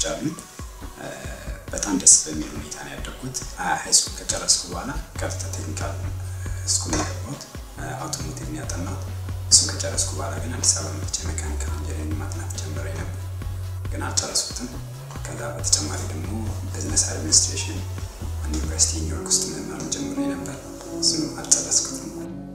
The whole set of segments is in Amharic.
ወንድሞች አሉ። በጣም ደስ በሚል ሁኔታ ነው ያደግኩት። ሃይስኩል ከጨረስኩ በኋላ ቀጥታ ቴክኒካል ስኩል የገባሁት አውቶሞቲቭ ነው ያጠናሁት። እሱን ከጨረስኩ በኋላ ግን አዲስ አበባ መጥቼ ሜካኒካል ኢንጂነሪንግ ማጥናት ጀምሬ ነበር፣ ግን አልጨረስኩትም። ከዛ በተጨማሪ ደግሞ ቢዝነስ አድሚኒስትሬሽን ዩኒቨርሲቲ ኒውዮርክ ውስጥ መማር ጀምሬ ነበር፣ እሱንም አልጨረስኩትም።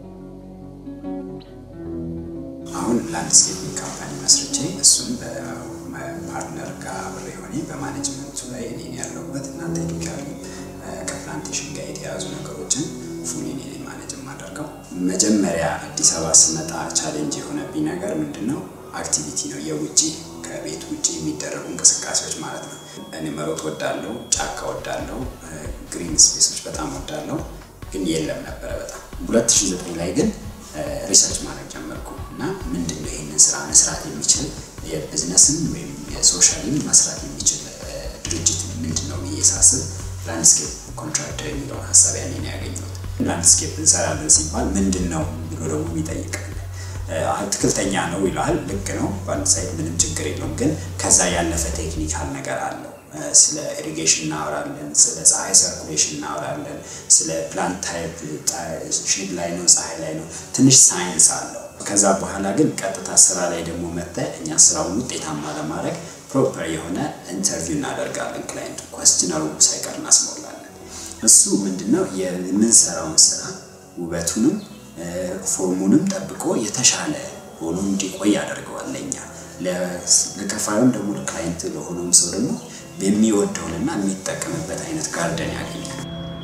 አሁን ላንድስኬፒንግ ካምፓኒ መስርቼ እሱን በፓርትነር ጋር አብሬ ሆኔ በማኔጅመንቱ ላይ እኔን ያለሁበት እና ቴክኒካሊ ከፕላንቴሽን ጋር የተያዙ ነገሮችን ፉል እኔ ነኝ ማኔጅ የማደርገው። መጀመሪያ አዲስ አበባ ስመጣ ቻሌንጅ የሆነብኝ ነገር ምንድን ነው? አክቲቪቲ ነው፣ የውጭ ከቤት ውጭ የሚደረጉ እንቅስቃሴዎች ማለት ነው። እኔ መሮጥ ወዳለው፣ ጫካ ወዳለው፣ ግሪን ስፔሶች በጣም ወዳለው፣ ግን የለም ነበረ በጣም 2009 ላይ ግን ሪሰርች ማድረግ ጀመርኩ እና ምንድን ነው ይህንን ስራ መስራት የሚችል የቢዝነስን ወይም የሶሻልን መስራት የሚችል ድርጅት ምንድን ነው ብዬ ሳስብ ላንድስኬፕ ኮንትራክተር የሚለውን ሀሳብ ያኔ ነው ያገኘሁት። ላንድስኬፕ እንሰራለን ሲባል ምንድን ነው ብሎ ደግሞ ይጠይቃል። አትክልተኛ ነው ይለዋል። ልክ ነው፣ በአንድ ሳይድ ምንም ችግር የለውም። ግን ከዛ ያለፈ ቴክኒካል ነገር አለው። ስለ ኢሪጌሽን እናወራለን፣ ስለ ፀሐይ ሰርኩሌሽን እናወራለን፣ ስለ ፕላንት ታይፕ ሼድ ላይ ነው ፀሐይ ላይ ነው፣ ትንሽ ሳይንስ አለው። ከዛ በኋላ ግን ቀጥታ ስራ ላይ ደግሞ መጥተህ እኛ ስራውን ውጤታማ ለማድረግ ፕሮፐር የሆነ ኢንተርቪው እናደርጋለን። ክላይንቱ ኮስችነሩ ሳይቀር እናስሞላለን። እሱ ምንድነው የምንሰራውን ስራ ውበቱንም ፎርሙንም ጠብቆ የተሻለ ሆኖ እንዲቆይ ያደርገዋል። ለእኛ ለከፋዩም ደግሞ ለክላይንት ለሆነውም ሰው ደግሞ የሚወደውንና የሚጠቀምበት አይነት ጋርደን ያገኛል።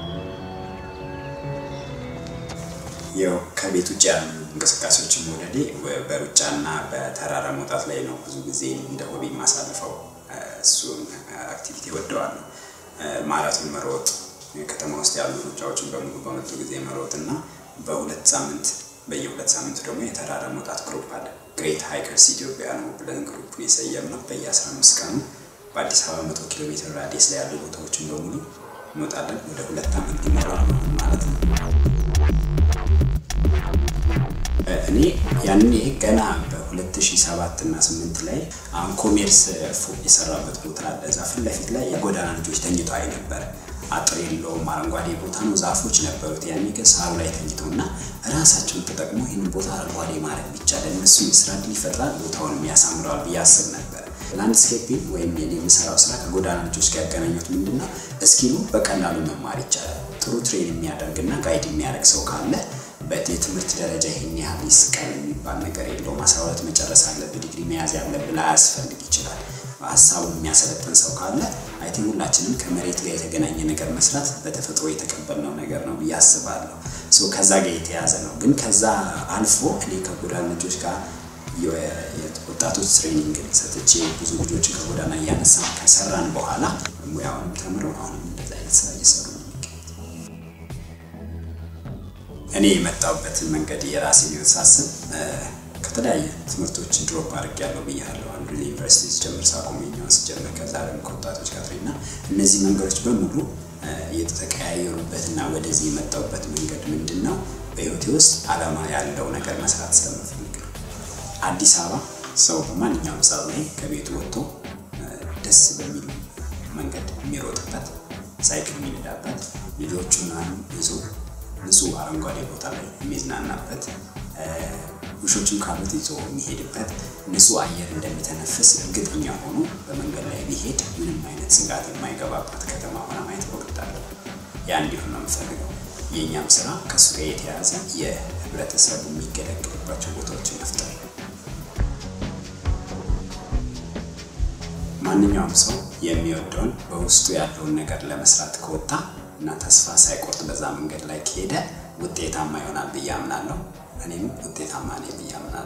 ያው ከቤት ውጭ ያሉ እንቅስቃሴዎችን መውደዴ በሩጫና በተራራ መውጣት ላይ ነው ብዙ ጊዜ እንደ ሆቢ የማሳልፈው። እሱን አክቲቪቲ ወደዋለሁ። ማራቶን መሮጥ፣ ከተማ ውስጥ ያሉ ሩጫዎችን በሙሉ በመጡ ጊዜ መሮጥ እና በሁለት ሳምንት በየሁለት ሳምንቱ ደግሞ የተራራ መውጣት ግሩፕ አለ። ግሬት ሃይከርስ ኢትዮጵያ ነው ብለን ግሩፕ የሰየምነው። በየአስራ አምስት ቀኑ በአዲስ አበባ መቶ ኪሎ ሜትር ራዲየስ ላይ ያሉ ቦታዎችን በሙሉ እንወጣለን። ወደ ሁለት ዓመት ሊሞላ ነው ማለት ነው። እኔ ያኔ ገና በ2007 እና 8 ላይ አሁን ኮሜርስ ፎቅ የሰራበት ቦታ አለ። እዛ ፊት ለፊት ላይ የጎዳና ልጆች ተኝተው አይ ነበር። አጥር የለውም፣ አረንጓዴ ቦታ ነው፣ ዛፎች ነበሩት። ያኔ ግን ሳሩ ላይ ተኝተው እና ራሳቸውን ተጠቅመው ይህን ቦታ አረንጓዴ ማድረግ ቢቻል እነሱ የስራ ዕድል ይፈጥራል፣ ቦታውንም ያሳምረዋል ብዬ አስብ ነበር። ላንድስኬፒንግ ወይም የኔ የምሰራው ስራ ከጎዳና ልጆች ጋር ያገናኙት ምንድን ነው? እስኪሉ በቀላሉ መማር ይቻላል። ጥሩ ትሬን የሚያደርግና ጋይድ የሚያደርግ ሰው ካለ የትምህርት ደረጃ ይሄን ያህል ይስቃል የሚባል ነገር የለውም። አስራ ሁለት መጨረስ አለብህ ዲግሪ መያዝ ያለብህ ላያስፈልግ ይችላል። ሀሳቡን የሚያሰለጥን ሰው ካለ አይ ቲንክ ሁላችንም ከመሬት ጋር የተገናኘ ነገር መስራት በተፈጥሮ የተቀበልነው ነገር ነው ብዬ አስባለሁ። ከዛ ጋር የተያዘ ነው። ግን ከዛ አልፎ እኔ ከጎዳና ልጆች ጋር ወጣቶች ትሬኒንግ ሰጥቼ ብዙ ልጆችን ከጎዳና እያነሳ ከሰራን በኋላ ሙያውንም ተምረው አሁንም እንደዚ አይነት ስራ እየሰሩ ነው እኔ የመጣሁበትን መንገድ የራሴን ህይወት ሳስብ ከተለያየ ትምህርቶችን ድሮፕ አድርግ ያለው ብያለሁ። አንዱ ዩኒቨርሲቲ ስጀምር ሳቆመኛውን ስጀምር ከዛ ደግሞ ከወጣቶች ጋር እና እነዚህ መንገዶች በሙሉ የተቀያየሩበትና ወደዚህ የመጣሁበት መንገድ ምንድን ነው? በህይወቴ ውስጥ አላማ ያለው ነገር መስራት ስለምፈልግ ነው። አዲስ አበባ ሰው በማንኛውም ሰዓት ላይ ከቤቱ ወጥቶ ደስ በሚል መንገድ የሚሮጥበት፣ ሳይክል የሚነዳበት፣ ልጆቹን ይዞ ንጹህ አረንጓዴ ቦታ ላይ የሚዝናናበት ውሾችም ካሉት ይዞ የሚሄድበት ንጹህ አየር እንደሚተነፍስ እርግጠኛ ሆኖ በመንገድ ላይ ቢሄድ ምንም አይነት ስጋት የማይገባባት ከተማ ሆና ማየት እወዳለሁ። ያ እንዲሆን ነው የምፈልገው። የእኛም ስራ ከእሱ ጋር የተያዘ የህብረተሰቡ የሚገለገልባቸው ቦታዎችን መፍጠር። ማንኛውም ሰው የሚወደውን በውስጡ ያለውን ነገር ለመስራት ከወጣ እና ተስፋ ሳይቆርጥ በዛ መንገድ ላይ ከሄደ ውጤታማ ይሆናል ብዬ አምናለሁ። እኔም ውጤታማ ነኝ ብዬ አምናለሁ።